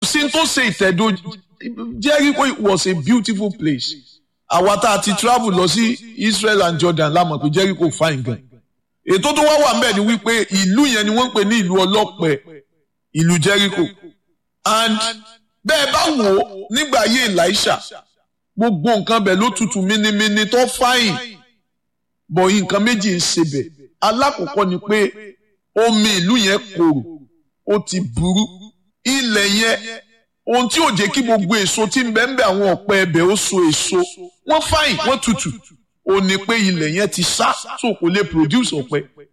sí tó ṣe ìtẹ̀dó Jericho was a beautiful place àwa tá a ti travel lọ sí Israel and Jordan la mọ̀ pé Jericho fine gan ètò tó wá wà ńbẹ̀ ni wípé ìlú yẹn ni wọ́n ń pè ní ìlú ọlọ́pẹ ìlú Jericho and bẹ́ẹ̀ bá wò ó nígbà ayé Elisha gbogbo nǹkan bẹ̀ ló tutù mínímíní tó fáyìn bọ̀ nǹkan méjì ń ṣe bẹ̀ alákọ̀ọ́kọ́ ni pé omi ìlú yẹn korò ó ti burú ilẹ̀ yẹn ohun tí ò jẹ́ kí gbogbo èso tí ń bẹ ń bẹ àwọn ọ̀pẹ ẹbẹ̀ ó so èso wọ́n fáyìn wọ́n tutù ó ní pé ilẹ̀ yẹn ti sá so kò lè produce ọ̀pẹ